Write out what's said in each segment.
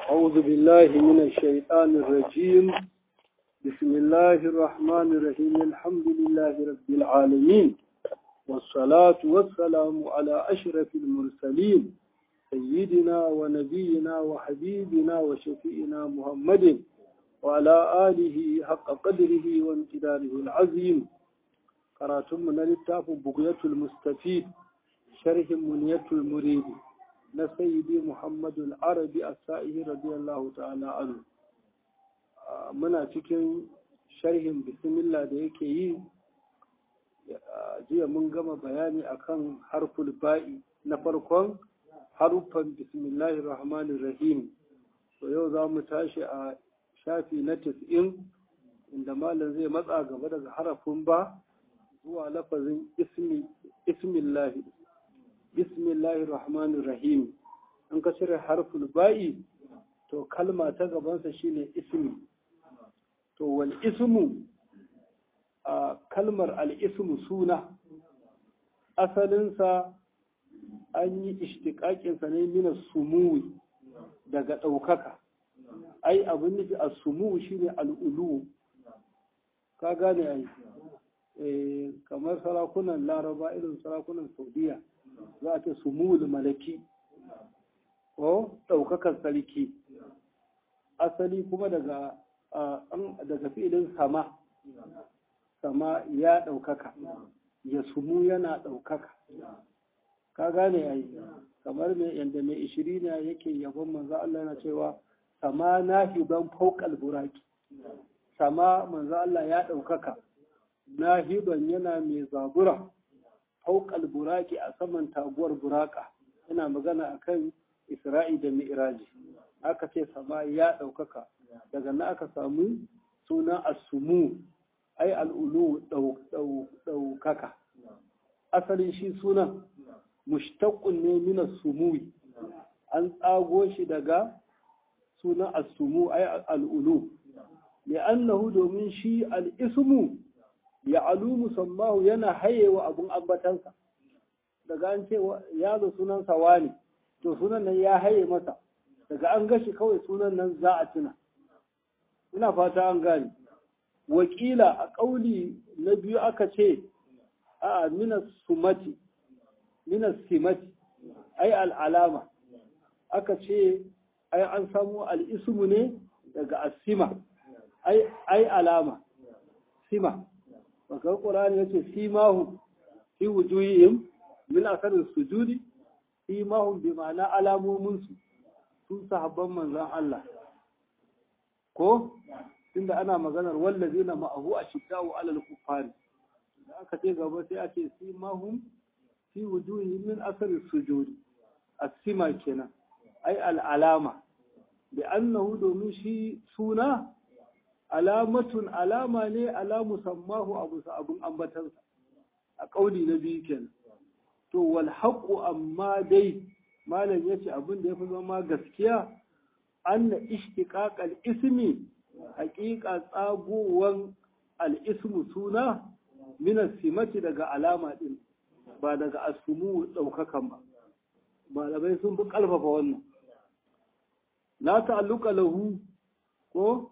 أعوذ بالله من الشيطان الرجيم بسم الله الرحمن الرحيم الحمد لله رب العالمين والصلاة والسلام على أشرف المرسلين سيدنا ونبينا وحبيبنا وشفيئنا محمد وعلى آله حق قدره وامتداره العظيم قراتم من التاف بقية المستفيد شرح منية المريد na sayyidi muhammadu al'arabi a sa'ihi radiyallahu ta'ala anu muna cikin sharhin bismillah da yake yi jiya mun gama bayani akan harful ba'i na farkon haruffan bismillahir rahmanir rahim to yau za mu tashi a shafi na tis'in inda malam zai matsa gaba daga harafin ba zuwa lafazin ismillahi bismillahir rahmanir rahim in ka cire harful ba'i to kalma ta gabansa shine ismi to wal ismu a kalmar al ismu suna asalinsa an yi ishtiƙaƙinsa ne mina sumuwi daga ɗaukaka ai abin nufi a sumuwi shine al'ulu ka gane ai kamar sarakunan laraba irin sarakunan saudiya za a ce sumuwul malaki ko ɗaukakar sarki asali kuma daga daga filin sama sama ya ɗaukaka ya sumu yana ɗaukaka ka gane ai kamar mai yadda mai ishirina yake yabon manzo Allah yana cewa sama nahiban fawqal buraki sama manzo Allah ya ɗaukaka nahiban yana mai zabura fawqal buraki a saman taguwar buraka yana magana akan Isra'i da Mi'raji aka ce sama ya ɗaukaka daga na aka samu suna asumu ai al'ulu ɗaukaka asalin shi sunan mushtaqqun ne min sumuwi an tsago shi daga sunan asumu ai al'ulu li'annahu domin shi al'ismu ya alu musammahu yana hayewa abun ambatansa daga an ce ya zo sunansa wani to sunan nan ya haye masa daga an gashi kawai sunan nan za a tuna ina fata an gane wakila a ƙauli na biyu aka ce a minas sumati minas simati ai al'alama aka ce ai an samu al'ismu ne daga asima ai alama sima bakar ƙurani ya ce simahu fi wujuhihim min asarin sujudi imahun bi ma'ana alamominsu sun sahabban manzan Allah ko tunda ana maganar wallazi na ma'ahu a shiddawo alal kufari da aka ce gaba sai a ce simahun fi wujuhi min asarin sujudi asima kenan ai al'alama bi annahu domin shi suna alamatun alama ne ala musammahu abu abun ambatansa a kauli na biyu kenan to wal haqqu amma dai malam yace abin da yafi zama gaskiya anna ishtiqaq al ismi haqiqa tsagowan al ismu suna min simati daga alama din ba daga asumu daukakan ba malamai sun fi kalfafa wannan la ta'alluqa lahu ko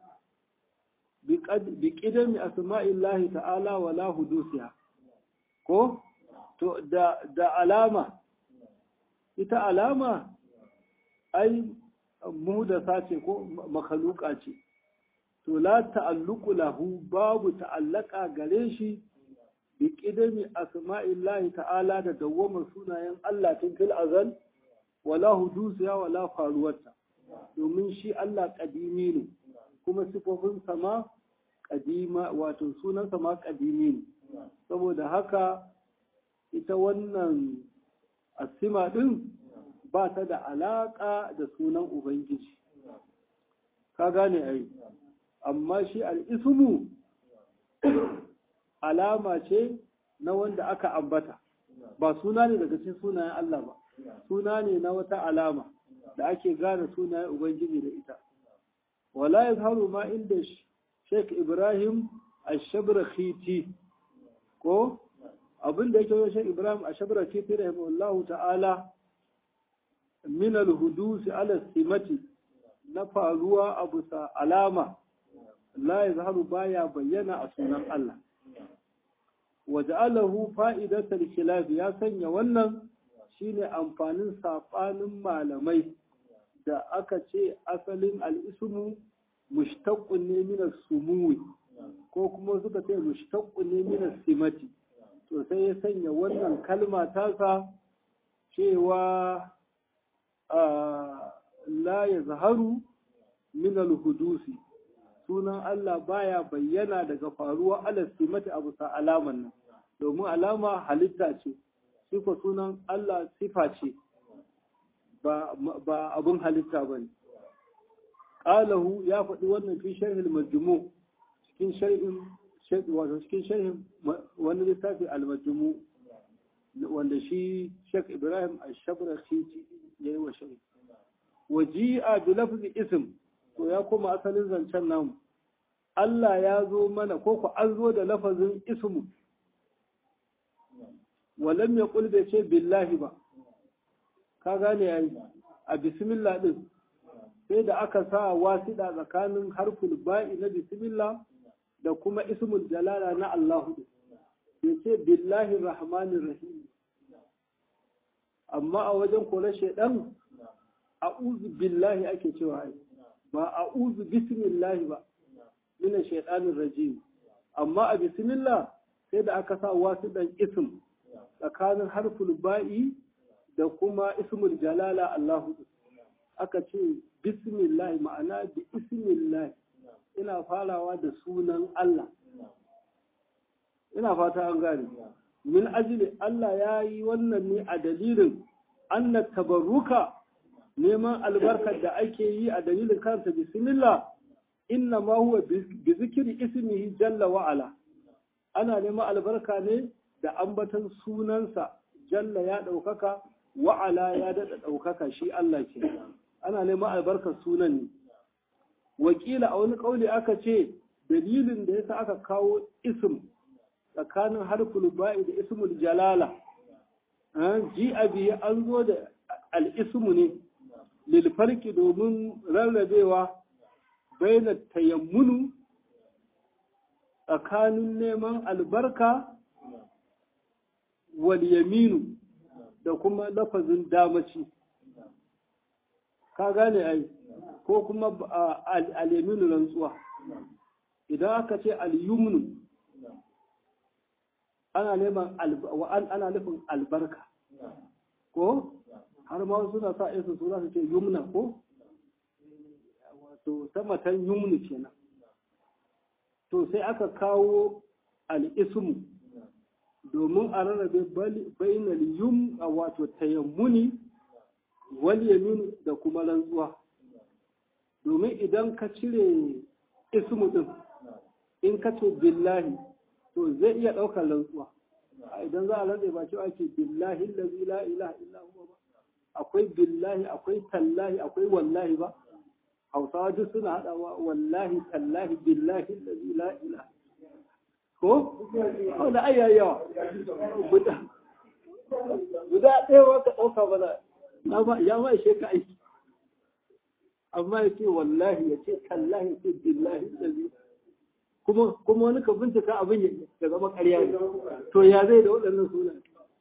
bi qidami asma'illahi ta'ala wala hudusiha ko to da, da alama ita alama ai muhdasa ce ko makaluka ce to la ta'alluqu lahu babu ta'allaka gare shi bi qidami asma'illahi ta'ala da dawwama sunayen Allah tun fil azal wala hudusiya wala faruwarta domin shi Allah kadimi ne kuma sifofin sama kadima wato sunan sama kadimi ne saboda haka ita wannan asima ɗin ba ta da alaƙa da sunan Ubangiji. Ka gane ai, amma shi al'ismu alama ce na wanda aka ambata, ba suna ne daga cikin sunayen Allah ba, suna ne na wata alama da ake gane sunayen Ubangiji da ita. Wala ya haru ma inda Sheikh Ibrahim Ashabrakhiti ko abin da yake wajen Ibrahim a shabra ce ta rahimahullahu ta'ala min al-hudusi ala simati na faruwa a bisa alama la ya zaharu baya bayyana a sunan Allah waja'alahu fa'idatul khilaf ya sanya wannan shine amfanin saɓanin malamai da aka ce asalin al'ismu mushtaqqun ne min sumuwi ko kuma suka ce mushtaqqun ne min simati to sai ya sanya wannan kalma tasa cewa la ya zaharu min al-hudusi sunan Allah baya bayyana daga faruwa alastimati abu sa alaman nan domin alama halitta ce sifa sunan Allah sifa ce ba abun halitta ba ne ƙalahu ya faɗi wannan fi sharhil majmu cikin sharhin wato cikin sharhin wani littafi al-majmu wanda shi Sheikh Ibrahim Ash-Shabrashi ya yi wa sharhi waji'a bi lafzi ism to ya koma asalin zancen namu Allah ya zo mana ko ku an zo da lafazin ismu walam ya bai ce billahi ba ka gane yayi a bismillah din sai da aka sa wasiɗa tsakanin harful ba'i na bismillah da kuma ismul jalala na Allahu bai ce billahi rahmanir rahim amma a wajen kula shaidan a'udhu billahi ake cewa ba a'udhu bismillah ba min shaitanir rajim amma a bismillah sai da aka sa wasiɗan ism tsakanin harful ba'i da kuma ismul jalala Allahu aka ce bismillah ma'ana bi ismillah ina farawa da sunan Allah ina fata an gane min ajili Allah ya yi wannan ne a dalilin anna tabarruka neman albarkar da ake yi a dalilin karanta bismillah inna ma huwa bi zikri ismihi jalla wa ala ana neman albarka ne da ambatan sunansa jalla ya ɗaukaka wa'ala ya daɗa ɗaukaka shi Allah ke ana neman albarkar sunan ne wakila a wani ƙauli aka ce dalilin da yasa aka kawo ism tsakanin harful ba'i da ismul jalala ji abi an zo da al'ismu ne lilfarki domin rarrabewa baina tayammunu tsakanin neman albarka wal yaminu da kuma lafazin damaci ka gane ai ko kuma al-yaminu rantsuwa idan aka ce al-yumnu ana neman ana nufin albarka ko har ma suna sa isa su za su ce yumna ko wato ta matan yumnu kenan to sai aka kawo al-ismu domin a rarrabe bainal yum a wato tayammuni wal yamin da kuma rantsuwa domin idan ka cire ismu din in ka ce billahi to zai iya ɗaukar rantsuwa idan za a rantsa ba cewa ake billahi allazi la ilaha illa huwa ba akwai billahi akwai tallahi akwai wallahi ba hausawa duk suna haɗawa wallahi tallahi billahi allazi la ilaha ko? ko da ayya yawa guda guda ɗaya ba ka ɗauka ba na ya ma ishe ka aiki amma ya ce wallahi ya ce tallahi ya ce billahi lalzi kuma kuma wani ka bincika abin ya zama ƙarya ne to ya zai da waɗannan sunan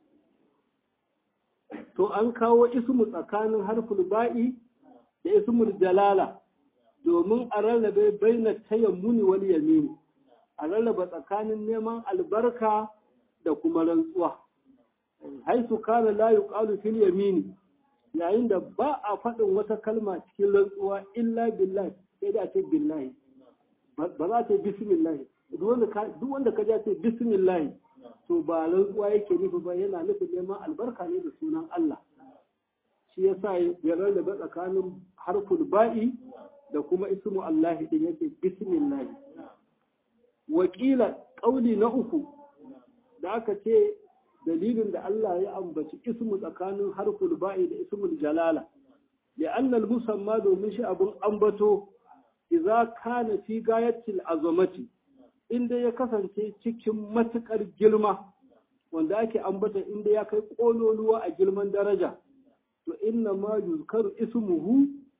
to an kawo ismu tsakanin harful ba'i da ismul jalala domin a rarrabe baina tayammuni wal yamini a rarraba tsakanin neman albarka da kuma rantsuwa haisu kana la yuqalu fil yamini yayin da ba a faɗin wata kalma cikin rantsuwa illa billahi sai da ce billahi ba za ta bismillah duk wanda ka ja ce bismillah to ba rantsuwa yake nufi ba yana nufin neman albarka ne da sunan Allah shi yasa ya rarraba tsakanin harful ba'i da kuma ismu Allah din yake bismillah wakila ƙauli na uku da aka ce dalilin da Allah ya ambaci ismu tsakanin harful ba'i da ismul jalala ya annal musamma domin shi abun ambato idza kana fi gayatil azamati inda ya kasance cikin matukar girma wanda ake ambata inda ya kai kololuwa a girman daraja to inna ma yuzkaru ismuhu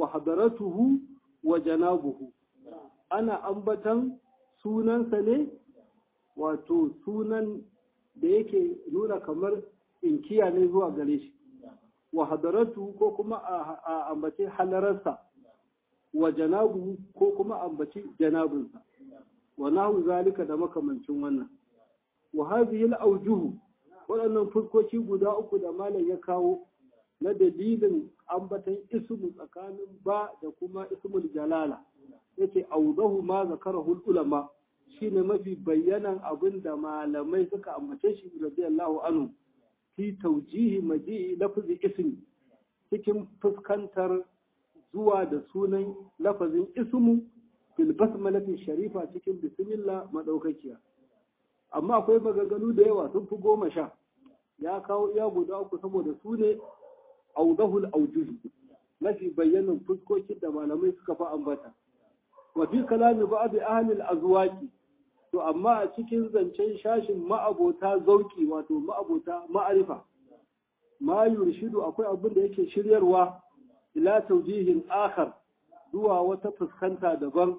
wa hadaratuhu wa janabuhu ana ambatan sunansa ne wato sunan da yake nuna kamar inkiya ne zuwa gare shi wa hadaratu ko kuma a ambace halararsa wa janabu ko kuma ambaci janabinsa wa nahu zalika da makamancin wannan wa hadhihi al-awjuh waɗannan fuskoki guda uku da malam ya kawo na dalilin ambatan ismu tsakanin ba da kuma ismul jalala yace awdahu ma zakarahu ulama shine mafi bayyanan abin da malamai suka ambace shi radiyallahu anhu fi taujihi maji'i lafzi ismi cikin fuskantar zuwa da sunan lafazin ismu fil basmalati sharifa cikin bismillah madaukakiya amma akwai maganganu da yawa sun fi goma sha ya kawo iya guda uku saboda su ne audahul aujuhi mafi bayyanan fuskokin da malamai suka fi ambata wa fi kalami ba'd ahli al-azwaqi to amma a cikin zancen shashin ma'abota zauki wato ma'abota ma'arifa ma yurshidu akwai abin da yake shiryarwa ila taujihin akhar zuwa wata fuskanta daban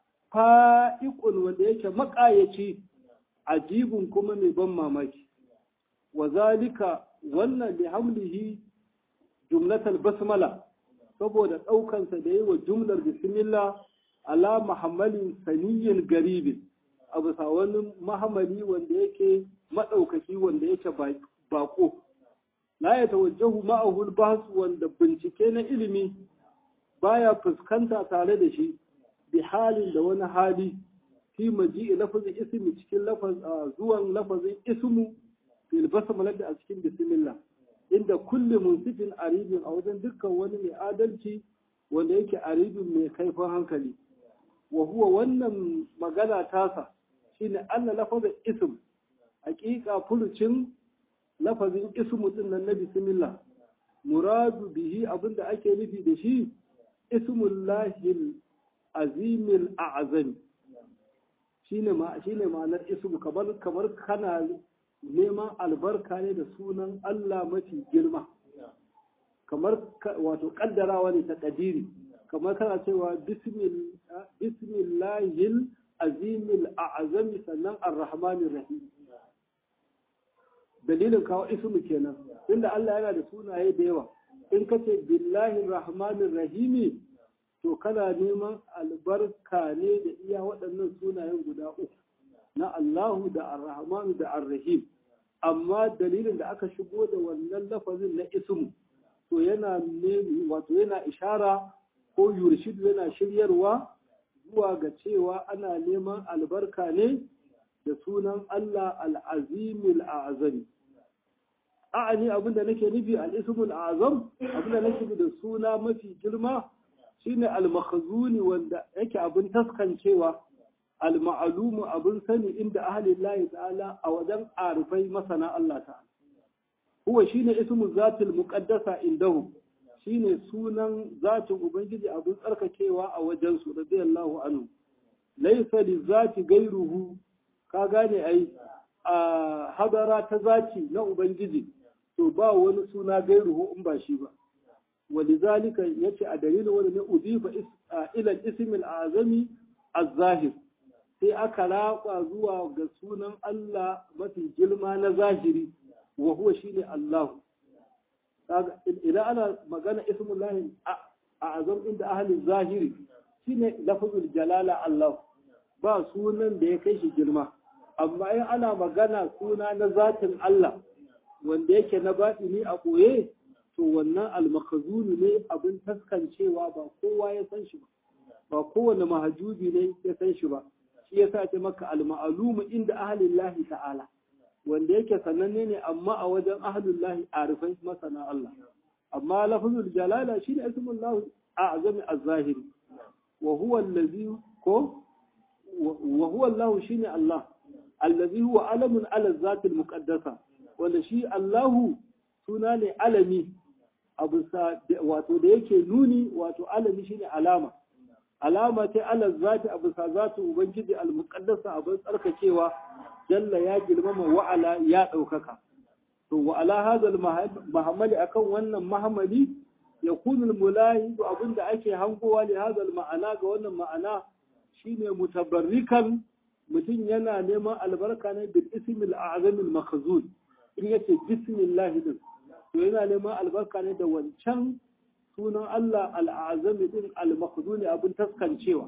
fa'iqun wanda yake makayaci ajibun kuma mai ban mamaki wa zalika wannan li hamlihi jumlatal basmala saboda ɗaukansa da yi wa jumlar bismillah ala muhammadin saniyyin garibin a bisa wani mahamali wanda yake maɗaukaki wanda yake bako la ya tawajjahu ma'ahul basu wanda bincike na ilimi baya fuskanta tare da shi bi halin da wani hali fi maji'i lafazin ismi cikin zuwan lafazin ismu fil basmala da a cikin bismillah inda kulli munsifin aribin a wajen dukkan wani mai adalci wanda yake aribin mai kaifin hankali wa huwa wannan magana tasa shine anna lafazin ism hakika furucin lafazin ismu din nan na bismillah muradu bihi abinda ake nufi da shi ismullahil azimil a'zami shine ma shine ma'anar ismu kamar kamar kana neman albarka ne da sunan Allah mafi girma kamar wato kaddarawa ne ta kadiri kamar kana cewa bismillahil azimil a'azami sannan ar-rahmanir rahim dalilin kawo ismu kenan inda Allah yana da sunaye da yawa in ka ce billahi rahmanir rahimi to kana neman albarka ne da iya waɗannan sunayen guda uku na Allahu da ar-rahmanu da ar-rahim amma dalilin da aka shigo da wannan lafazin na ismu to yana ne wato yana ishara ko yurshidu yana shiryarwa zuwa ga cewa ana neman albarka ne da sunan Allah al'azimul azami. A'ani abinda nake nufi al'ismul azam abinda nake nufi da suna mafi girma shine al-makhzuni wanda yake abin taskancewa al-ma'lumu abin sani inda ahlillahi ta'ala a wajen arifai masana Allah ta'ala. Huwa shine ismu zatil muqaddasa indahum shine sunan zatin Ubangiji abin tsarkakewa a wajensu radiyallahu anhu laisa li zati gairuhu ka gane ai a hadara ta zati na Ubangiji to ba wani suna gairuhu in ba shi ba walizalika yace a dalilin wani ne udifa ila ismil azami az-zahir sai aka raƙa zuwa ga sunan Allah mafi girma na zahiri wa huwa shine Allahu idan ana magana ismullahi a azam inda ahalin zahiri shine lafazul jalala Allah ba sunan da ya kai shi girma amma in ana magana suna na zatin Allah wanda yake na batini a ɓoye to wannan almakazuni ne abin taskancewa ba kowa ya san shi ba ba kowane mahajubi ne ya san shi ba shi ya sa ce maka alma'alumu inda ahalin lahi ta'ala wanda yake sananne ne amma a wajen ahlullahi arifai masana Allah amma lafzul jalala shine ismul lahu a'zami az-zahiri wa huwa allazi ko wa huwa Allah shine Allah allazi huwa alamun ala zatil muqaddasa wanda shi Allahu suna ne alami abu wato da yake nuni wato alami shine alama alama ce ala zati abu sa zatu ubangiji al-muqaddasa abin tsarkakewa jalla ya girmama wa'ala ya ɗaukaka. To, wa'ala hazal mahammali akan wannan mahammali yakunu mulahi abinda ake hangowa li hadal ma'ana ga wannan ma'ana shine mutabarrikan mutum yana neman albarka ne bil ismil a'zamil makhzun in yace bismillah din to yana neman albarka ne da wancan sunan Allah al'azami din al-makhzun abin taskancewa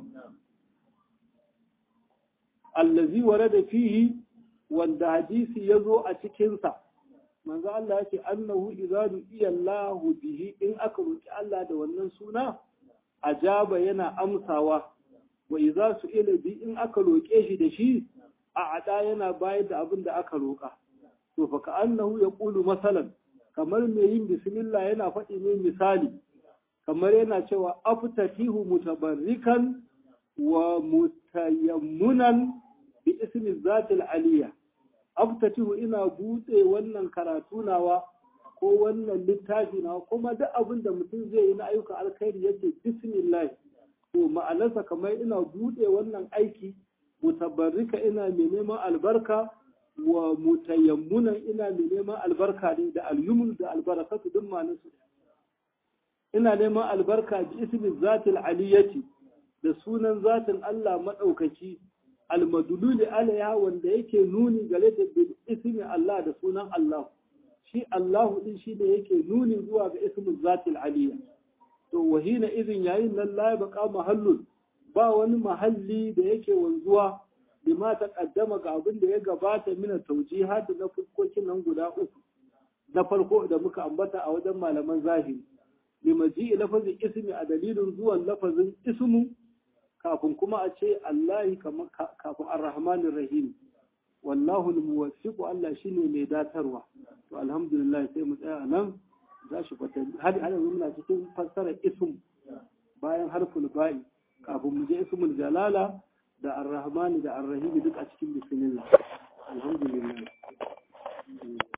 allazi warada fihi wanda hadisi yazo a cikin sa manzo Allah yake annahu idza du'iya Allah bihi in aka roki Allah da wannan suna ajaba yana amsawa wa idza su'ila bi in aka roke shi da shi a ada yana bayar da abin da aka roka to fa ka annahu yaqulu masalan kamar mai yin bismillah yana faɗi ne misali kamar yana cewa aftatihu mutabarrikan wa mutayammunan bi ismi zatil aliyya aftatihu ina buɗe wannan karatu nawa ko wannan littafi nawa kuma duk abin da mutum zai yi na ayyukan alkhairi yake bismillah to ma'anarsa kamar ina buɗe wannan aiki mutabarrika ina mai neman albarka wa mutayammunan ina mai neman albarka ne da alyumun da albarakatu duk ma'anarsu ina neman albarka bi ismi zatil aliyati da sunan zatin Allah madaukaki almadululi alaiha wanda yake nuni gare da bil ismi Allah da sunan Allah shi Allahu din shi ne yake nuni zuwa ga ismin zatil aliyya to wahina idin yayin nan la baqa mahallun ba wani mahalli da yake wanzuwa bima ta kaddama ga abin da ya gabata mina taujihat na fuskokin nan guda uku na farko da muka ambata a wajen malaman zahiri limaji lafazin ismi a dalilin zuwan lafazin ismu kafin kuma a ce Allahi kafin ar-Rahmanir Rahim wallahu al-muwaffiqu Allah shine mai datarwa to alhamdulillah sai mu tsaya nan za shi fata har har yanzu muna cikin fassarar ism bayan harful ba'i kafin mu je ismul jalala da ar-Rahman da ar-Rahim duk a cikin bismillah